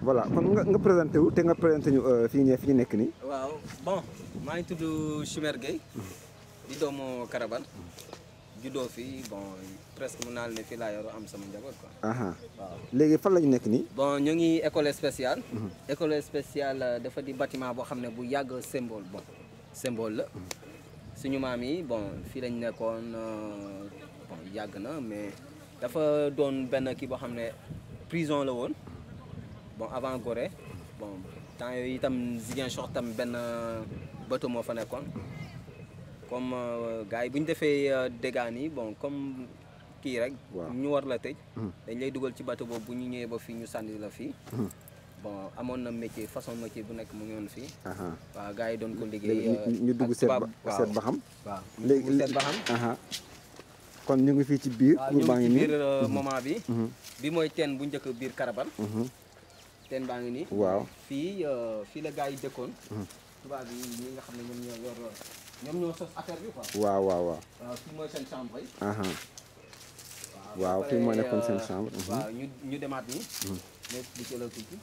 voilà kon nga nga présenté wu te nga présenté ñu fi ñu ne fi ñu nekk nii. waaw bon maa ngi tudd Chimère Gueye di doomu Karabal juddoo fii bon presque mun naa ne fii laa yor am sama njaboot quoi. aha waaw léegi fan la ñu nekk nii. bon ñu ngi école spéciale. école spéciale dafa di bâtiment boo xam ne bu yàgg symbole bon symbole la suñu maam yi bon fii lañ nekkoon euh, bon yàgg na mais dafa doon benn kii boo xam ne prison la woon bon avant Gorée bon temps yooyu itam Ziguinchor tam benn bateau moo fa nekkoon comme euh, gars yi bu ñu defee euh, dégâts nii bon comme kii rek. Waaw. ñu war la tëj. dañ lay dugal ci bateau boobu bu ñu ñëwee ba fii ñu sànni la fii. bon amoon na métier façon métier bu nekk mu ngi woon fii. aha waaw gars yi doon ko liggéey. léegi ñu- ñu dugg ak seet ba tubaab- waaw. seet ba xam. waaw ñu léegi dugg seet ba xam. aha kon ñu ngi fii ci biir. waaw pour ñu baa ngi ngi ci nii. biir euh, moment bi. Mhm. bi mooy teen bu njëkk biir Karabal. Mhm. teen baa ngi nii. waaw. fii euh, fii la gars yi dëkkoon. tubaab yi ñi nga xam ne ñoom ñoo yor ñoom ñoo sos affaire bi quoi. waaw waaw waaw. waaw fii mooy seen chambre yi. aha waaw waaw ba fii moo pare, nekkoon seen euh, chambre. Mhm. waaw ñu ñu demaat nii. ma expliqué la tuuti.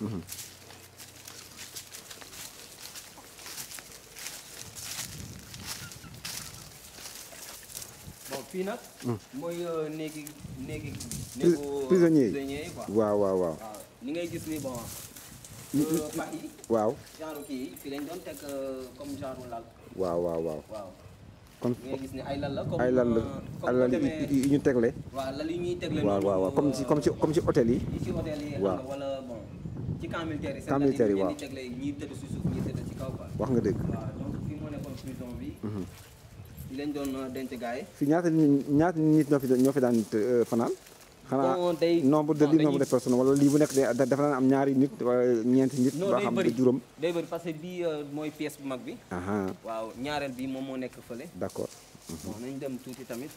bon fii nag. mooy euh, néegi néegi. néegu prisonniers yi. prisonniers yi quoi. waaw waaw waaw. waaw ni ngay gis ni bon. Ni- euh, pax yi waaw genre kii yi fii lañ doon teg euh, comme genre lal. waaw waaw waaw. waaw kon ni ngay gis ni ay lal la. comme ay lan la euh, ay comme lan boo demee yi ñu tegle. waaw lal yi ñuy tegle waaw noonu, waaw waaw comme ci comme ci comme ci hôtel yi. yi ci hôtel yi xam waaw. nga wala bon ci camp militaire yi. Camp militaire yi, waaw. waaw di tegle ñii tëdd si suuf ñii tëdd ci kaw quoi. wax nga dëgg. waaw donc fii moo nekkoon prison bi. fi lañ doon euh, denc gars yi. fii ñaata nit ñaata nit ñoo fi ñoo fi daan euh, fanaan. xanaa Bon, day- nombre de bon, lii dañuy- nombre de personnes wala lii bu nekk de da- dafa daan am ñaari nit wala ñeenti nit. non ba day xam bëri ba juróom. day bëri parce que bii euh, mooy pièce bu mag bi. aha waaw ñaareel bi moom moo nekk fële. d'accord. bon nañ dem tuuti tamit.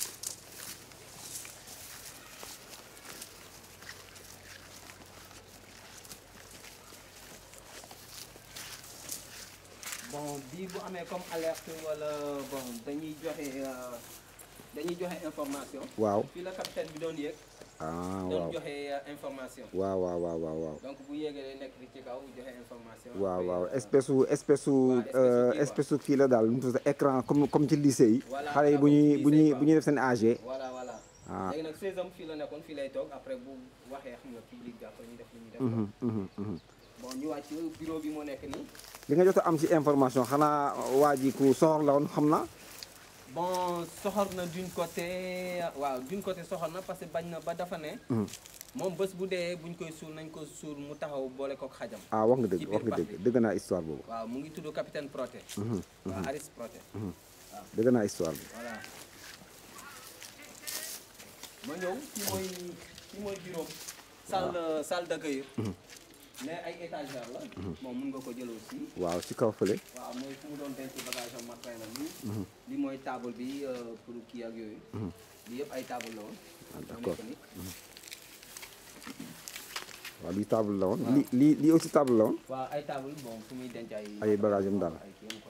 bon bii bu amee comme alerte wala bon dañuy joxe euh, dañuy joxe information. waaw fii la capitaine bi doon yéeg. ah doon waaw joxe euh, information. waaw waaw waaw waaw waaw. donc bu yéegee day nekk ci kaw joxe information. waaw après, waaw euh, espèce su espèce su waaw, espèce su euh, kii, espèce su kii la daal nu mu tudd écran comme comme ci lycée yi. Voilà, xale yi bu comme ñuy lycée bu ñuy quoi. bu ñuy def seen AG. voilà voilà. Ah. léegi nag 16 am fii la nekkoon fii lay toog après bu waxee xam nga fii li jàpp ñu def li ñuy def. Mhm, mhm, mhm. bon ñu wàcc bureau bi moo nekk nii. li nga jot a am ci information xanaa waa ji ku soxor la woon xam na. bon soxor na d'une côté waaw d'une côté soxor na parce que bañ na ba dafa ne. moom bés bu dee buñ koy suul nañ ko suul mu taxaw boole kook xajam. ah wax nga ci dëgg biir wax nga pax dëgg bi. dëgg naa histoire boobu. waaw mu ngi tudd capitaine Proté. waaw Aris Proté. dëgg naa histoire bi. voilà. ma ñëw fii mooy fii mooy bureau salle salle d'accueil. mais ay étagère la. moom mun nga ko jël aussi. waaw ci kaw fële. waaw mooy fu mu doon denc bagage am matériel am nii. li mooy table bi euh, pour kii ak yooyu. lii yëpp ay table la woon. Ah, moo d'accord. nekk nii. waaw lii table la woon. lii lii lii aussi table la woon. waaw ay table bon fu muy denc ay. Ay bagage am daal. ay kii am quoi.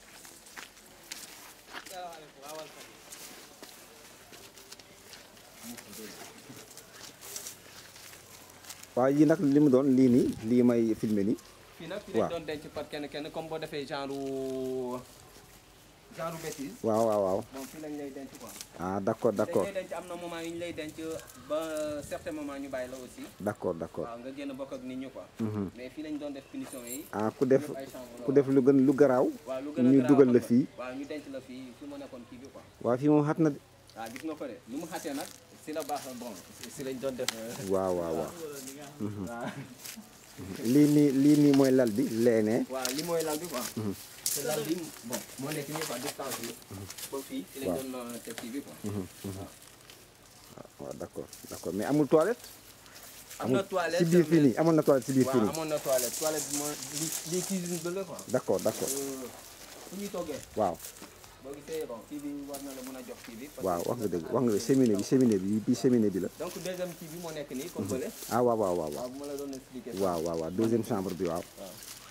waaw yii nag li mu doon lii nii lii may filmer nii. fii nag fi waaw. lañ doon denc par kenn kenn comme boo defee genre genre bêtise. waaw waaw waaw. bon fii lañ lay denc quoi. ah d'accord d'accord dañ lay denc am na moment yu ñu lay denc ba certain moment ñu bàyyi la aussi. d'accord d'accord. waaw nga génn bokk ak nit ñi quoi. mais fii lañ doon def punition yi. ah ku def yëpp ay chambre la ku def lu gën lu garaaw. waaw lu gën a ñu garaaw dugal la xam nga. fii. waaw ñu denc la fii fi mu nekkoon kii bi quoi. waaw fii moom xat na de. waaw gis nga ko de lu mu xatee nag si la baax bon si lañ doon def. waaw waaw waaw. waaw lii nii lii nii mooy lal bi leenee. waaw li mooy lal bi quoi. te lal bi bon moo nekk nii quoi distance bi. ba fii fi lañ Waaw. doon euh, teg kii bi quoi. waaw. waaw d'accord d'accord mais amul toilette. am na toilette ci biir fii mais- nii amoon na toilette ci biir fii waaw nii. amoon na toilette toilette bi moo li lii cuisine bi la quoi. d'accord d'accord Euh, fu ñuy toggee waaw boo gisee bon kii bi war na la mën a jox kii bi. parce waaw que- wax nga dëgg wax nga cheminée bi cheminée bi bii cheminée bi la. donc deuxième kii bi moo nekk nii comme bële. ah waaw waaw waaw waaw. waaw bu ma la doon expliquer. waaw waaw waaw deuxième chambre bi waaw. waaw.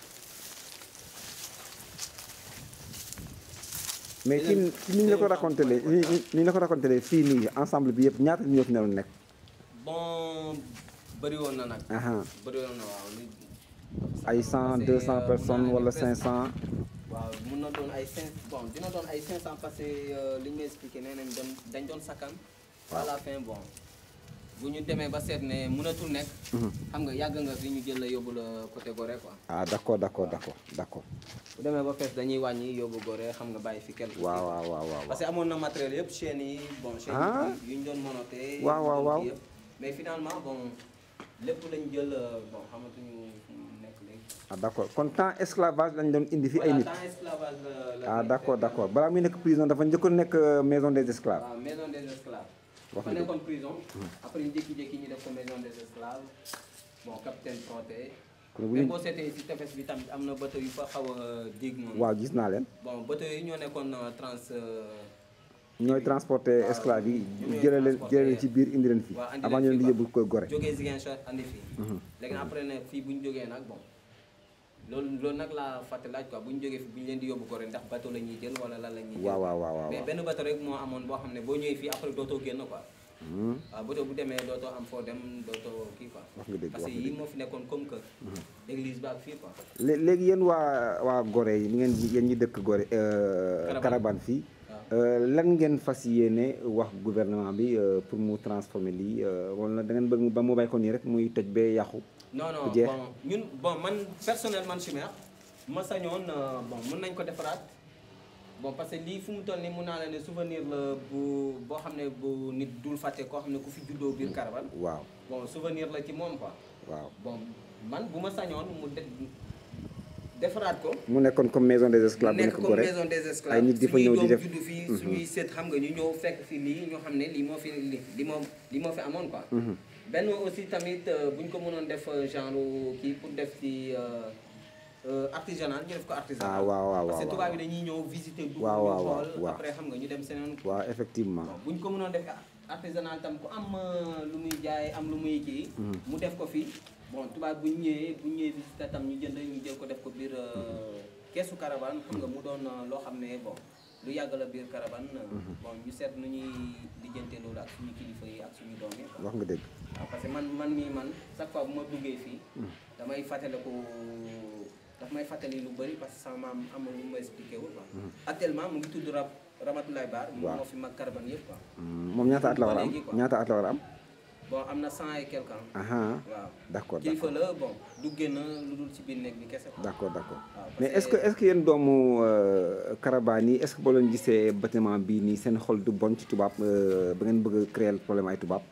mais ci ci ni ñu la ko raconté lee ni ñu la ko raconté lee fii nii ensemble bi yëpp ñaata ñoo fi naroon nekk. bon bëri woon na nag aha bëri woon na waaw li ay cent deux cent personnes wala cinq cent waaw mun na doon ay cinq bon dina doon ay cinq cent parce que euh, li ñu may expliqué nee nañ doon dañ doon sakkan à la fin bon bu ñu demee ba seet ne mënatul nekk xam nga yàgg nga fi ñu jël la yóbbu la côté Gorée quoi ah d'accord d'accord d'accord d'accord bu demee ba fees dañuy wàññi yóbbu Gorée xam nga bàyyi fi quelque waaw waaw waaw waaw parce que amoon na matériel yëpp chaînes yi bon chaînes Ah. yi yu ñu doon monoté Waaw, waaw, waaw. yëpp mais finalement bon lépp lañ jël euh, bon xamatuñu fu mu nekk léegi ah d'accord kon temps esclavage lañ doon indi fi ay voilà nit temps esclavage la la ah nekk, d'accord c'est d'accord balaa muy nekk prison dafa njëkkoon nekk euh, maison des esclaves waaw maison des esclaves. Wax fa nga nekkoon prison. après ñu jékki-jékki ñu def ko maison des esclaves bon capitaine Protet. kon bu mais ñu boo seetee si tefes bi tamit am na bateau yu fa xaw a dig moom. waaw gis naa leen bon bateau yi ñoo nekkoon euh, trans. euh, ñooy transporter waaw, esclaves yi ñooy jëlee leen transporter- jëlee leen ci biir indi leen fii waaw, andi avant ñu leen leen di fii, yóbbu ko Gorée jógee Ziguinchor andi fii. léegi nag après nag fii bu ñu jógee nag bon. loolu loolu nag laa fàtte laaj quoi bu ñu jógee fii bu ñu leen di yóbbu Gorée ndax bateau la ñuy jël wala lan la ñuy jël. waaw waaw waaw waaw mais benn bateau rek moo amoon boo xam ne boo ñëwee fii après dootoo génn quoi. Hmm, waaw bateau bu demee dootoo am foo dem dootoo kii quoi. wax nga dëgg parce wax que nga yii dëgg moo fi nekkoon comme que. église ba ak fii quoi. Lé- léegi yéen waa waa Gorée yi ni ngeen yéen ñi dëkk Gorée euh, Carabane. Carabane fii waaw. euh, lan ngeen fas yéene wax gouvernement bi euh, pour mu transformer lii euh, wala da ngeen bëgg ba mu bàyyi ko nii rek muy toj bee yàqu non non jeex. bon ñun bon man personnellement man Chimère ma sañoon euh, bon mën nañ ko defaraat bon parce que lii fu mu toll nii mun naa la ne souvenir la bu boo xam ne bu nit dul fàtte koo xam ne ku fi juddoo biir Carabane waaw bon souvenir la ci moom quoi waaw bon man bu ma sañoon mu de defaraat ko. mu nekkoon comme maison des esclaves bu nekk nekk comme Gorée maison des esclaves ay nit di fa ñëw di def juddu fii suñuy seet xam nga ñu ñëw fekk fi lii ñoo xam ne lii moo fi li li moo li moo fi amoon quoi benn aussi tamit euh, bu ñu ko mënoon def euh, genre kii pour def ci euh, euh, artisanal ñu def ko artisanal Ah, waaw, waaw, parce que waaw, tubaab waaw. yi dañuy ñëw visiter dugg Waaw, ñu waaw, waaw, xool waaw. après xam nga ñu dem seneen waaw effectivement bu ñu ko mënoon def artisanal tam ku am euh, lu muy jaay am lu muy kii mu def ko fii bon tubaab bu ñu ñëwee bu ñu ñëwee visiter tam ñu jënd ñu jël ko def ko biir euh, keesu caravane xam nga mu doon euh, loo xam ne bon lu yàgg la biir caravane euh, bon ñu seet nu ñuy lijjante loolu ak suñu kilifa yi ak suñu doom yi quoi. wax nga dëgg waaw parce que man man mii man chaque fois bu ma duggee fii damay fàttaliku daf may fàttali lu bëri parce que sama maam amul lu ma expliqué wul quoi actuellement mu ngi tudd Rab Ramatoulaye Baar moom Waaw. moo fi mag caravane yëpp quoi Hmm, moom ñaata at la war a am Léegi quoi. ñaata at la war a am bon am na cent et quelque ans aha waaw d'accord kilifa d'accord la bon du génn lu dul ci biir néeg bi kese quoi d'accord d'accord waaw mais parce est-ce que est-ce que yéen doomu euh, Carabane yi est-ce que boo leen gisee bâtiment bii nii seen xol du bon ci tubaab euh, ba ngeen bëgg a créer problème ay tubaab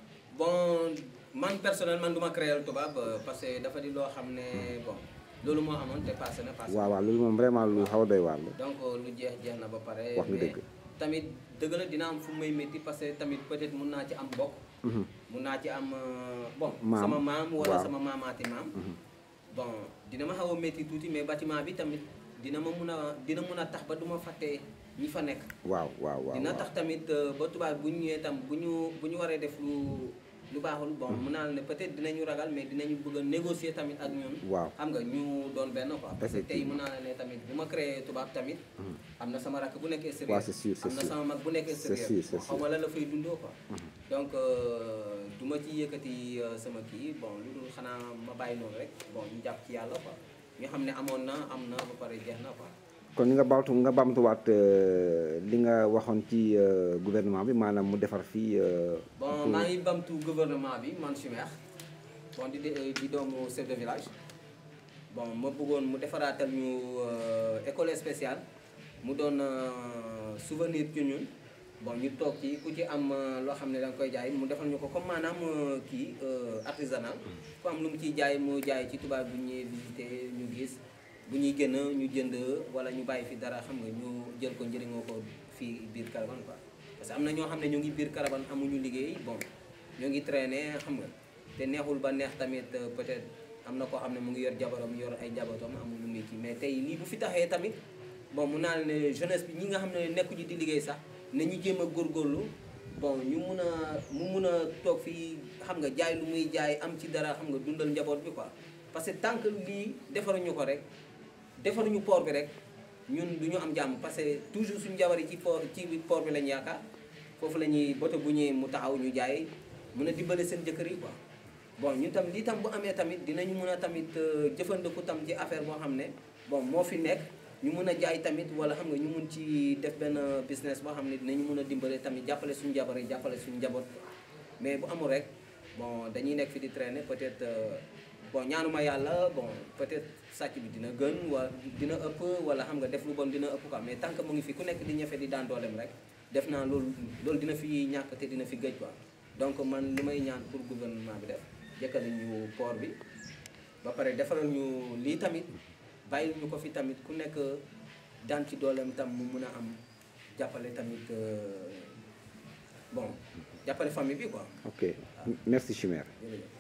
bon man personnellement man du ma créer tubaab euh, parce que dafa di loo xam ne bon loolu moo amoon te passé na passé na. waaw waaw loolu moom vraiment lu xaw a doy waar la donc lu jeex jeex na ba pare. Wax nga mais dëgg. tamit dëgg la dina am fu may métti parce que tamit peut-être mun naa ci am bokk. mun naa ci am euh, bon. Maam. sama maam wala Waaw. sama maamaati maam. bon dina ma xaw a métti tuuti mais bâtiment bi tamit dina ma mun a dina mun a tax ba du ma fàtte ñi fa nekk. waaw waaw waaw dina waaw. tax tamit euh, ba tubaab bu ñu ñëwee tam bu ñu bu ñu waree def lu lu baaxul bon mun naa la ne peut-être dinañu ragal mais dinañu bëgg a négocier tamit ak ñun. waaw xam nga ñu doon benn quoi. parce que tey Effectivement. mun naa la ne tamit bu ma créé tubaab tamit. am na sama rakk bu nekk extérieur. waaw c'est sûr, c'est am na sûr. sama mag bu nekk C'est extérieur. sûr, c'est bon, xaw ma la la fay dundoo quoi. donc euh, du ma ci yëkkati euh, sama kii bon lu dul xanaa ma bàyyi noonu rek bon ñu jàpp ci yàlla quoi. ñu xam ne amoon na am na ba pare jeex na quoi. kon nga baamtu nga baamtuwaat euh, li nga waxoon ci euh, gouvernement bi maanaam mu defar fii euh, bon pour- maa ngi bamtu gouvernement bi man Chimère bon di di di doomu chef de village bon ma bëggoon mu defaraatal ñu euh, école spéciale mu doon euh, souvenir ci ñun bon ñu toog ci ku ci am euh, loo xam ne da nga koy jaay mu defal ñu ko comme maanaam euh, kii euh, artisanal ku am lu mu ciy jaay mu jaay ci tubaab bu ñuy visité ñu gis bu ñuy génn ñu jënd wala ñu bàyyi fi dara xam nga ñu jël ko njëriñoo ko fii biir Caravane quoi parce que am na ñoo xam ne ñu ngi biir Caravane amuñu liggéey bon ñoo ngi traîner xam nga te neexul ba neex tamit euh, peut-être am na koo xam ne mu ngi yor jabaram yor ay jabatam amul lu muy kii mais tey lii bu fi taxee tamit bon mun naa ne jeunesse bi ñi nga xam ne nekkuñu di liggéey sax ne ñu jéem a góorgóorlu bon ñu mun a mu mun a toog fii xam nga jaay lu muy jaay am ci dara xam nga dundal njaboot bi quoi parce que tant que lii defaruñu ko rek defaruñu port bi rek ñun du ñu am jàmm parce que toujours suñu jabar yi ci port ci port bi lañu yaakaar foofu la ñuy boto bu ñëwee mu taxaw ñu jaay mun a dimbale seen jëkkër yi quoi bon ñun tam lii tam bu amee tamit dinañu mën a tamit euh, jëfandiku tam ci affaire boo xam ne bon moo fi nekk ñu mën a jaay tamit wala xam nga ñu mun ci def benn business boo xam ne dinañu mën a dimbale tamit jàppale suñu jabar yi jàppale suñu njaboot mais bu amul rek bon dañuy nekk fi di traîner peut-être euh, bon ñaanuma yàlla bon peut-être sàcc bi dina gën wala dina ëpp wala xam nga def lu bon dina ëpp quoi mais tant que mu ngi fi ku nekk di ñefe di daan dooleem rek def naa loolu loolu dina fi ñàkk te dina fi gëj quoi donc man li may ñaan pour gouvernement bi def jëkkale ñu port bi ba pare defaral ñu lii tamit bàyyil ñu ko fi tamit ku nekk daan ci dooleem tam mu mun a am jàppale tamit euh, bon jàppale famille bi quoi ok merci Chimère jërëjëf